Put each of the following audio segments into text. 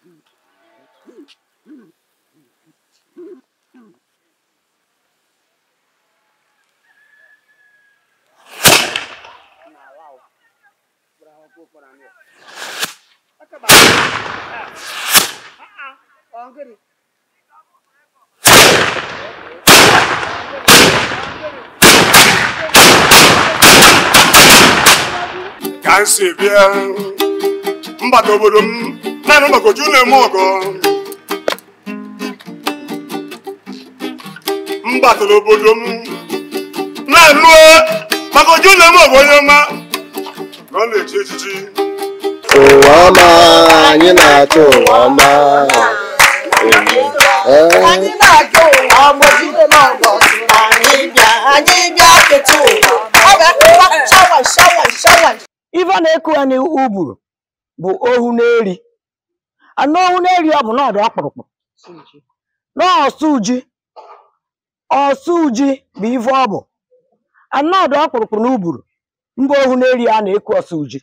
ka m si bịa mbata obodo m naanị maka oju na-eme ọgọ mbata obodo m na-anụ maka oju na-eme ọgọ onye ọma na ọ na-echi echichi ụwa ọma anyị na-achọ ụwa ọma anyị na-aga ụwa ọgbọjide n'ọgọ anyị bịa anyị bịa keta ụwa ọ ga-akụwa shawa shawa shawa ife na-eku ya n'uburu bụ ohu n'eri anụ ohu n'eri ọ bụ n'ọdụ ọkpụrụkpụ n'ọsụ ji ọsụ ji bụ ife ọ bụ anụ ọdụ ọkpụrụkpụ n'uburu mba ohu n'eri a na-eku ọsụ ji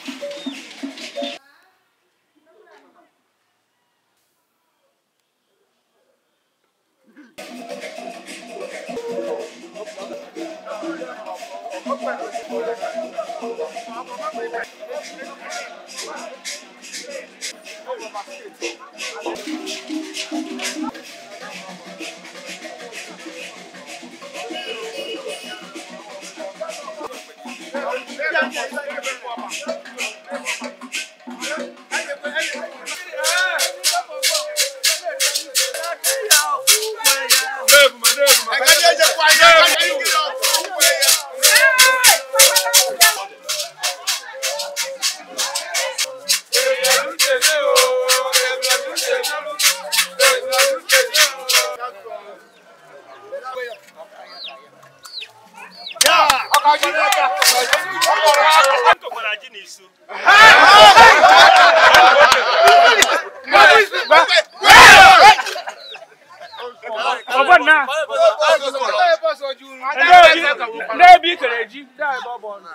n'ebe i kere ji ndị ebe ọ bụ ọnụ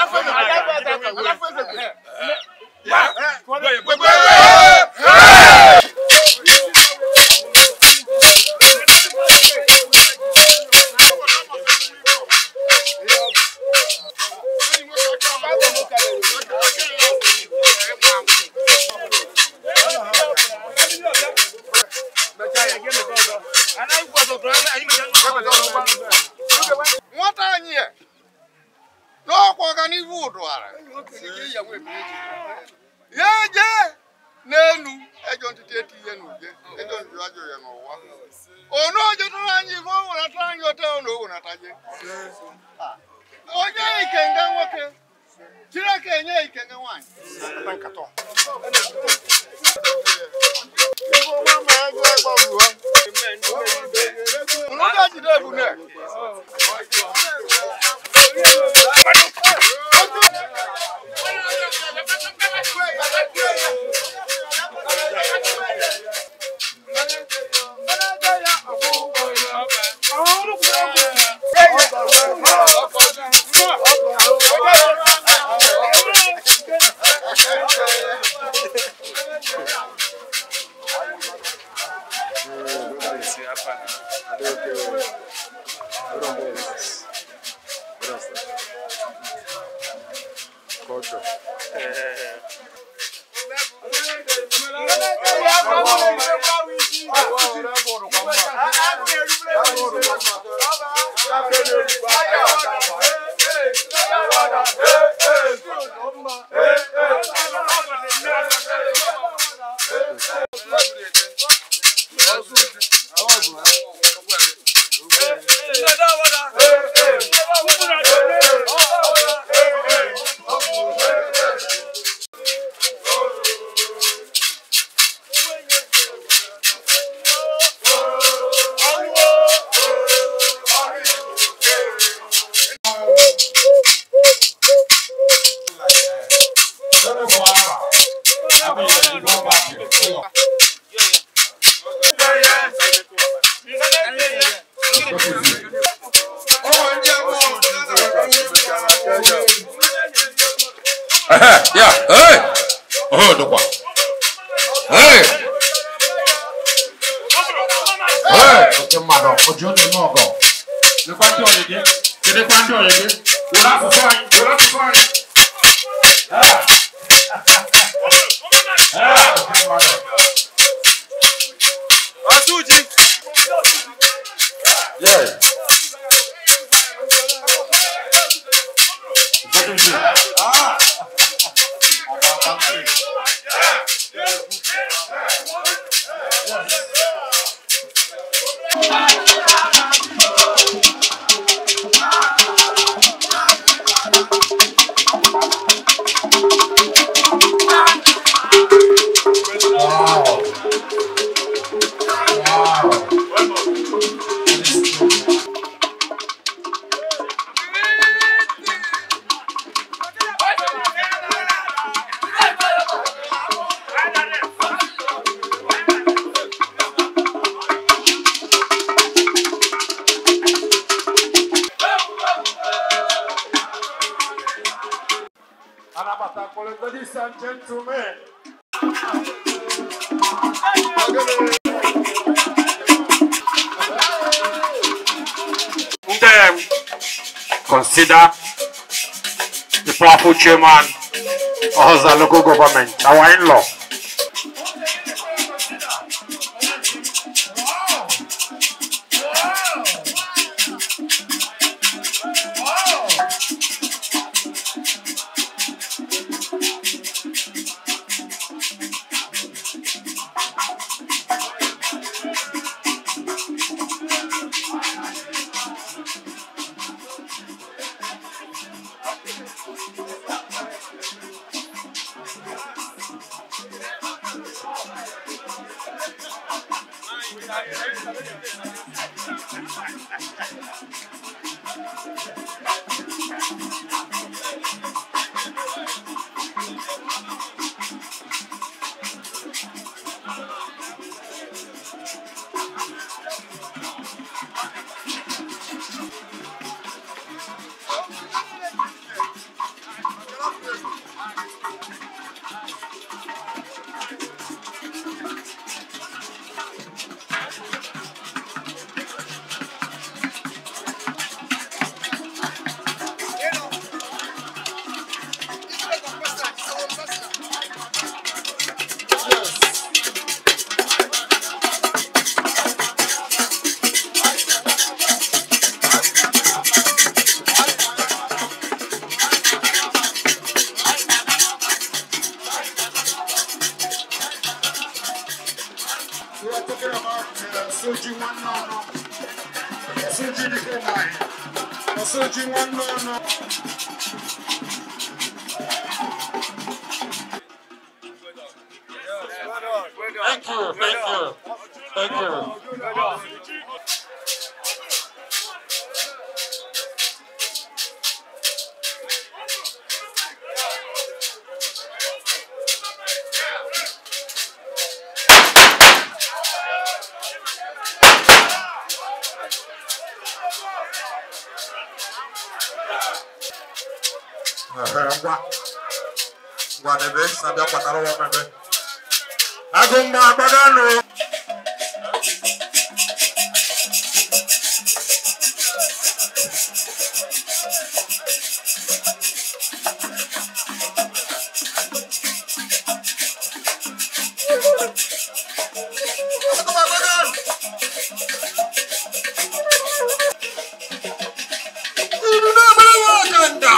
nwata anyị a n'ọkwa ọganihu ụdụara ya eje n'elu ejọ ntụtụ eti ihe n'ude ejọ ntụtụ ajọ ya n'ụwa onu ojetara anyị ife o wenata anyị ote na o wenata je onye ikenga nwoke chineke enye ikenga nwaanyị Ibo nwa ma ego ịgbaru ha unu ga-ejide ebune Ehe, ya, hey. Oh, dokwa. Hey. ndị mmadụ oji oge eme ọgọ lekwa ndị ọyị gị kedekwa ndị ọyị gị were asụsụ anyị were asụsụ anyị Ah. Ah, ndị mmadụ. Yeah. Second thing. Ah. Wow. Wow. Anabatakole, ladies and gentlemen. Them consider the powerful chairman of the local government, our in-law. We are talking about uh, Soji one no no. Soji the good line. Soji one no no. Thank you, thank you, thank you. Ehe, ngwa ngwa n'ebe na-abịa kpatara ụwa mebe agụ mma agbaganụ Agụ mma agbaganụ. Unu na-agbara nwa ọganda.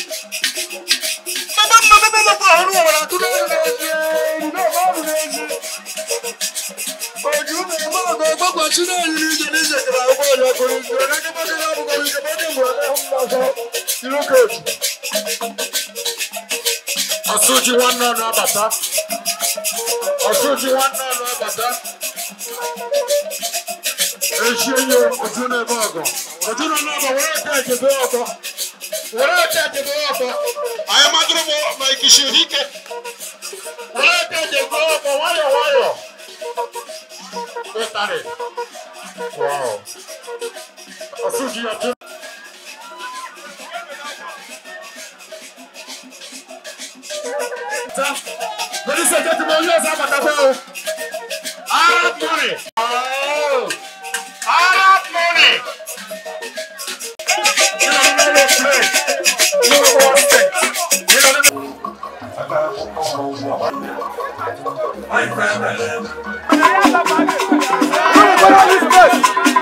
Ọsụji nwanne ọnụ abata. Ọsụji nwanne ọnụ abata. Echi enyi otu na-eme ọgọ. Otu na-eme ọgọ were aka echebe ọgọ. Were aka echebe ọgọ. Anyị madụrụ m ma ikishiri ike. Were aka echebe ọgọ nwayọ nwayọ. Ịtarị. Wow. Ọsụji ọtụ. Ladies and gentlemen, yes, I'm at the bell. Ah, money. Oh. Ah, Come on, this place.